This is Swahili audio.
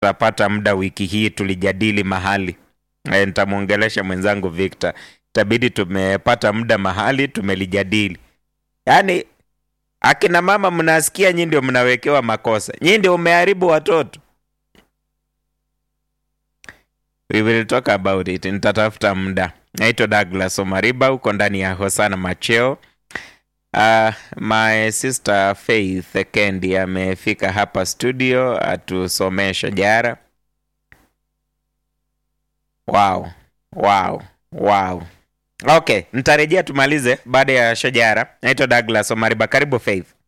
tutapata muda wiki hii tulijadili mahali e, nitamwongelesha mwenzangu Victor, itabidi tumepata muda mahali tumelijadili. Yaani akina mama mnasikia, nyinyi ndio mnawekewa makosa, nyinyi ndio umeharibu watoto. We will talk about it. Nitatafuta muda. Naitwa Douglas Omariba, uko ndani ya Hosana Macheo. Uh, my sister Faith Kendi amefika hapa studio atusomee shajara. Wow, wow, wow. Okay, nitarejea tumalize baada ya shajara. Naitwa Douglas Omariba, karibu Faith.